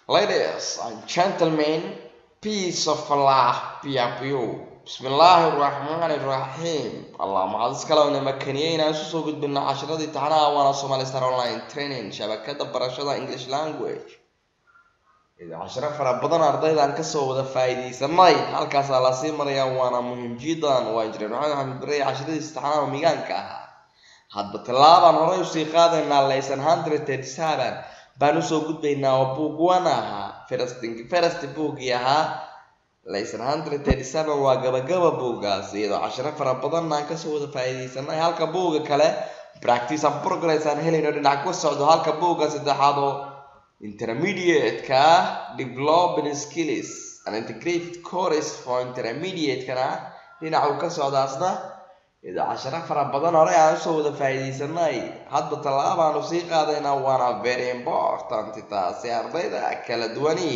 Ladies and gentlemen, peace of Allah be upon you. Bismillaahi Raxmaani Raxiim. Allah maxaad iskale ona makaniyey inaan isu soo gudbino casharadii taxanaha waana Somali Star Online Training shabakada barashada English Language. Ida casharo fara badan ardaydan kasoo wada faa'iidaysanay halkaasaa lasii marayaa waana muhiim jiddan waa injineer maxamed xamed barre casharadiisa taxanaha migaanka ahaa hadba tallaabaan horey usii qaadaynaa laysan hundred thirty seven baan usoo gudbaynaa oo buug wan ahaa first first buugii ahaa laysan hundred thirty seven waa gabagaba buuggaas iyadoo casharo fara badan aan kasoo wada faa'iidaysanay halka buugga kale practice and progress aan helayno dhinac ku socdo halka buugga saddexaad oo intermediate-ka developing skills and integrated course for intermediate-kana dhinaca uu ka socdaasna iyadoo casharo fara badan hore aan usoo wada faa'iidaysanay hadba tallaabaanu sii qaadaynaa waana very important taasi ardayda kala duwani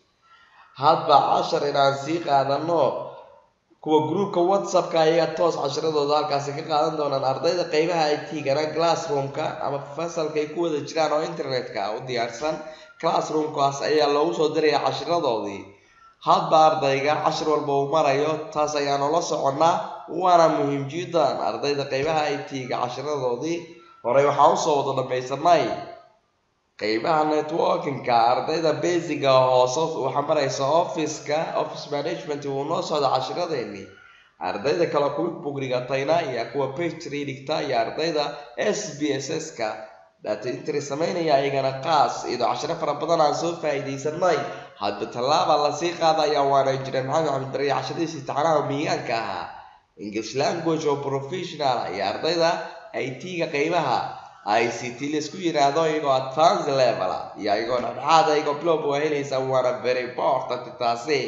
hadba cashar inaan sii qaadano kuwa groupka whatsappka ayaga toos casharadooda halkaasi ka qaadan doonaan ardayda qeybaha it-gana classroomka ama fasalka ay ku wada jiraan oo internetka u diyaarsan classroomkaas ayaa loogu soo diraya cashiradoodii hadba ardayga cashir walba uu marayo taas ayaanu la soconnaa waana muhiim jiddan ardayda qeybaha it-ga cashiradoodii horey waxaan usoo wada dhamaysanay qeybaha networkingka ardayda basiga hoose waxaa maraysa officeka office management wuu noo socda cashiradeeni ardayda kale kuwa bugrigatayna iyo kuwa pagtree dhigta iyo ardayda s b s s ka data intry sameynaya ayagana qaas iyadoo cashiro fara badan aan soo faa'iidaysanay hadba tallaaba lasii qaadaya waana injineer maxamed xamed barre cashadiisii taxanaha miigaanka ahaa english language oo professional iyo ardayda it-ga qeybaha i c t laisku yiraahdo iyagoo advance level iyo iyagoo dhexdhexaad iyagoo blob waa helaysa waana very important taasi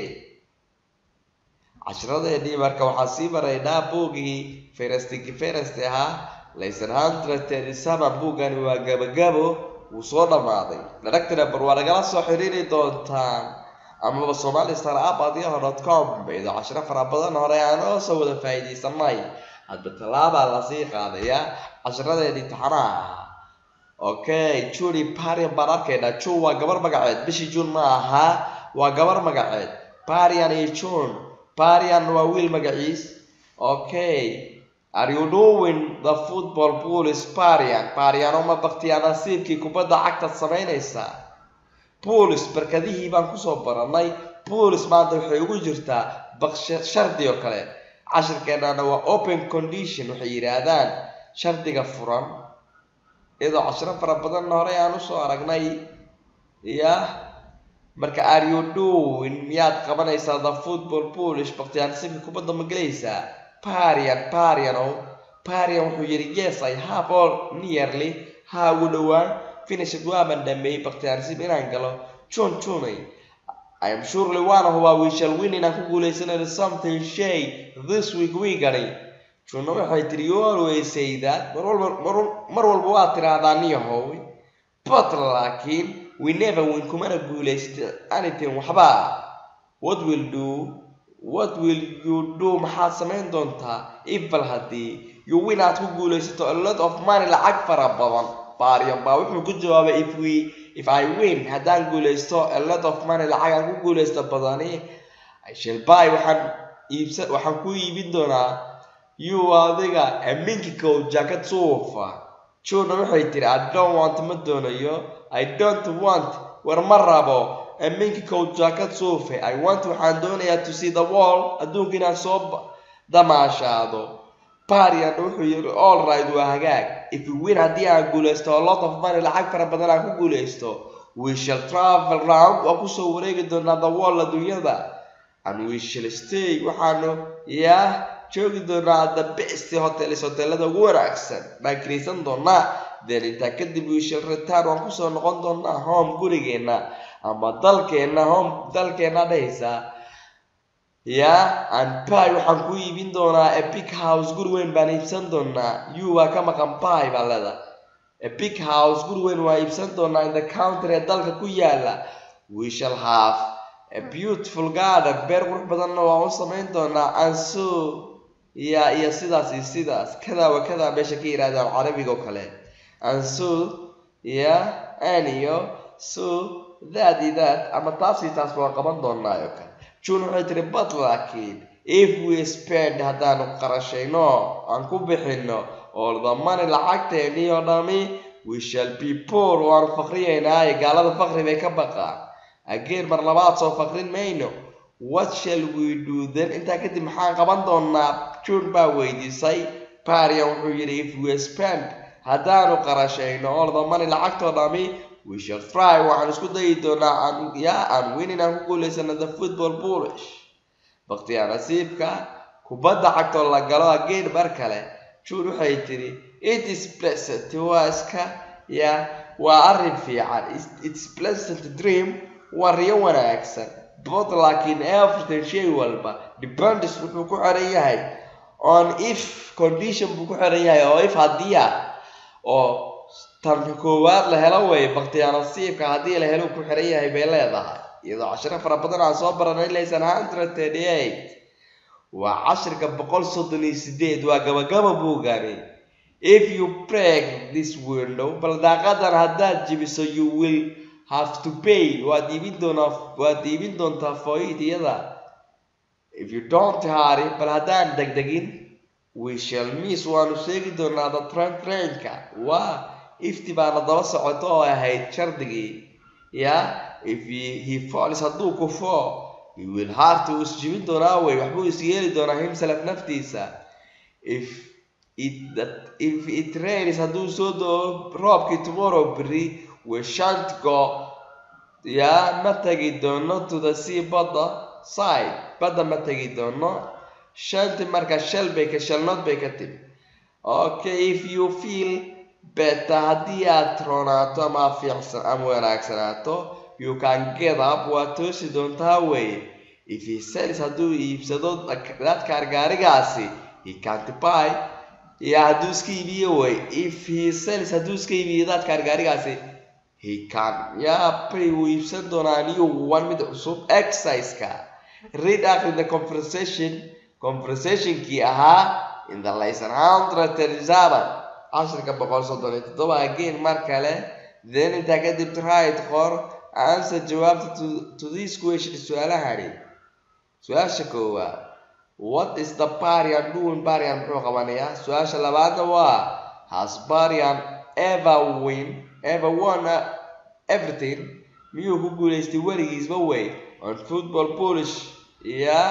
cashiradeedii marka waxaa sii maraynaa buugii ferestiki ferest ahaa laysan hundred thirty seven buuggani waa gabagabo wuu soo dhammaaday director bar waa nagala soo xiriiri doontaan amaba somali star app adiyaho dot com iyadoo cashiro fara badan hore aan oo soo wada faa'iidaysanay hadba tallaabaa lasii qaadayaa cashiradeedii taxanaha ahaa okay juni parian baan arkaynaa june waa gabar magaceed bishii june ma ahaa waa gabar magaceed parian iyo june parian waa wiil magaciis okay are you doing the football police parian parian uma baktiyaa nasiibkii kubadda cagtaad samaynaysaa police barkadihii baan kusoo baranay police maanta waxay ugu jirtaa baq shardi oo kale cashirkeenana waa open condition waxay yidhaahdaan shardiga furan iyadoo cashiro fara badanna horey aan usoo aragnay ya marka are you doing miyaad qabanaysaa the football polish baktiyaansiibka kubadda ma gelaysaa parian pariano parian wuxuu yidhi yes i have all nearly ha ugu dhowaan finishad waaban dhameeyey baktiyaansiib inaan galo june junay I am surely one of our we shall win inaan ku guuleysanayno something shay this week weekani juna waxay tiri you always say that mar walba mar walba waa tiraahdaa niyahow but laakiin we never win kumana guuleysta anything waxba what will do what will you do maxaad samayn doontaa ifal haddii you win aad ku guuleysato a lot of money lacag fara badan baariyan baa wuxuu ku jawaabay if we if I win haddaan guuleysto a lot of money lacag aan ku guuleysto badani I shall buy waxaan iibsa waxaan ku iibin doonaa you adiga aminkikow jacket suufa juna waxay tiri I don't want ma doonayo I don't want war ma rabo aminkikow jacket suufe I want waxaan doonayaa to see the wall adduunka inaan soo damaashaado parian wuxuu yiri all right waa hagaag if we win haddii aan guuleysto a lot of money lacag fara badan aan ku guuleysto we shall travel round waa kusoo wareegi doonaa the wall adduunyada and we shall stay waxaanu yaa joogi doonaa the best hotels hotelada ugu wanaagsan baan kiraysan doonaa then intaa kadib we shall return waan kusoo noqon doonaa home gurigeenna ama dalkeenna home dalkeenna dhehaysaa ya and pi waxaan ku iibin doonaa a big house guri weyn baan iibsan doonaa you waa ka maqan pi baa leeda a big house guri weyn waa iibsan doonaa in the country ee dalka ku yaala we shall have a beautiful garden beer qurux badanna waan u samayn doonaa and so ya iyo sidaas iyo sidaas kadaa wa kadaa meesha ka yidhahdaan carabiga oo kale and so ya an iyo so that iyo that ama taas iyo taas waan qaban doonaa oo kale june waxay tiri but laakiin if we spend haddaanu qarashayno aan ku bixino all the money lacagteennii oo dhami we shall be poor waanu faqriyaynaaye gaalada faqri bay ka baqaan ageer mar labaad soo faqrin mayno what shall we do then intaa kadib maxaan qaban doonaa june baa weydiisay parian wuxuu yidhi if we spend haddaanu qarashayno all the money lacagtoo dhami we shall try waxaan isku dayi doonaa aan yaa aan winning aan ku guulaysano the football bullish baktiyaa nasiibka kubadda cagtoo la galo ageer mar kale june waxay tiri it is pleasant waa iska ya waa arrin fiican it's pleasant dream waa riyo wanaagsan but laakiin everything shay walba depends wuxuu ku xiran yahay on if condition buu ku xiran yahay oo if haddii ah oo tan koowaad la helo way baktiyaa nasiibka haddii la helo ku xiran yahay bay leedahay iyadoo cashiro fara badan aan soo baranay laysan hundred thirty eight waa cashirka boqol soddon iyo sideed waa gabagaba buugani if you break this window bal daaqadan haddaad jibiso you will have to pay waad iibin doonaa waad iibin doontaa foid iyada if you don't hurry bal haddaan degdegin we shall miss waanu sheegi doonaa the train trainka waa ifti baana daba socoto oo ahayd shardigii ya if he, he falls hadduu kufo he will hard to isjibin doonaa wey waxbuu is yeeli doonaa himself naftiisa if it that if it rains hadduu soo doo roobkii tomorrow berry we shan't go ya ma tegi doono to the sea badda side badda ma tegi doono shanti marka shal bay ka shalnood bay ka timi okay if you feel better haddii aad roonaato ama fiicsan ama wanaagsanaato you can get up waad toosi doontaa wey if he sells hadduu iibsado dadkaar gaarigaasi he can't buy ya hadduu iska iibiyo wey if he sells hadduu iska iibiyo dadkaar gaarigaasi he can ya pay wuu iibsan doonaa new one mid cusub exercise-ka read akri the conversation conversationkii ahaa in the lesson hundred thirty seven cashirka boqol soddon iyo toddoba again mar kale then intaa kadib try qor answer jawaabta to, to this question su-aalahani su-aasha koowaad what is the barian doing barian muxuu qabanayaa su-aasha labaadna waa has barian ever win ever won everything miyuu ku guulaystay weligiisba wey on football polish ya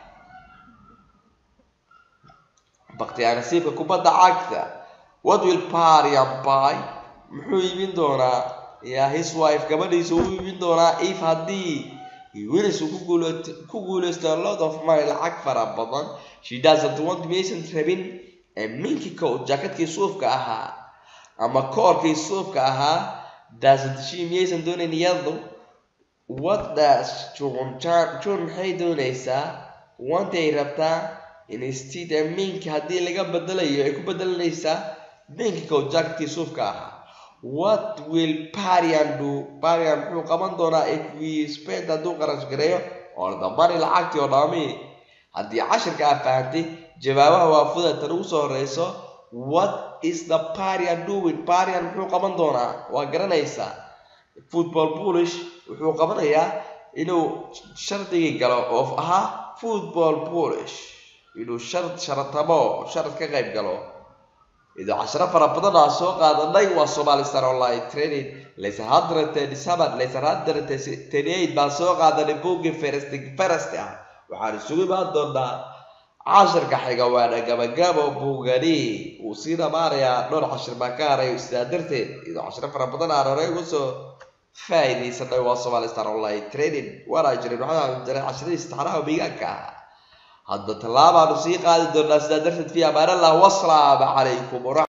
baktiyaa nasiibka kubadda cagta what will barian buy muxuu iibin doonaa ya his wife gabadhiisa uu iibin doonaa if haddii wilis uu ku guulaysto a lot of money lacag fara badan she doesn't want maysan rabin minki coat jackadkii suufka ahaa ama koorkii suufka ahaa doesn't she miyaysan doonayn iyadu what does june june maxay doonaysaa wantay rabtaa instead minki haddii laga bedelayo ay ku bedelanaysaa minki coat jackadkii suufka ahaa what will parian do parian muxuu qaban doonaa if we spend hadduu qarash gareeyo oo dambani lacagtii oo dhami haddii cashirka aa fahantay jawaabaha waa fudatan ugu soo horeyso what is the parian doing parian muxuu qaban doonaa waa garanaysaa football bullish wuxuu qabanayaa inuu shardigii galo oo ahaa football bullish inuu shard sharatamo sharad ka qayb galo idoo cashiro fara badan aa soo qaadanay waa somali star online training laysan hundred thirty seven laysan hundred thirty eight baan soo qaadanay buuggii feresti feresti ah waxaan isugu imaan doonaa cashirka xiga waana gabagabo buugani wuu sii dhamaanayaa dhowr cashir baan ka haray sidaa darteed idoo cashiro fara badan aan horay uga soo faa'iidaysanay waa somali star online training waana jirin waxaan jiray cashiradii istixraha miigaanka ah hadda tallaabaanu sii qaadi doonaa sidaa darteed fi amaanallah wasalaamu calaykum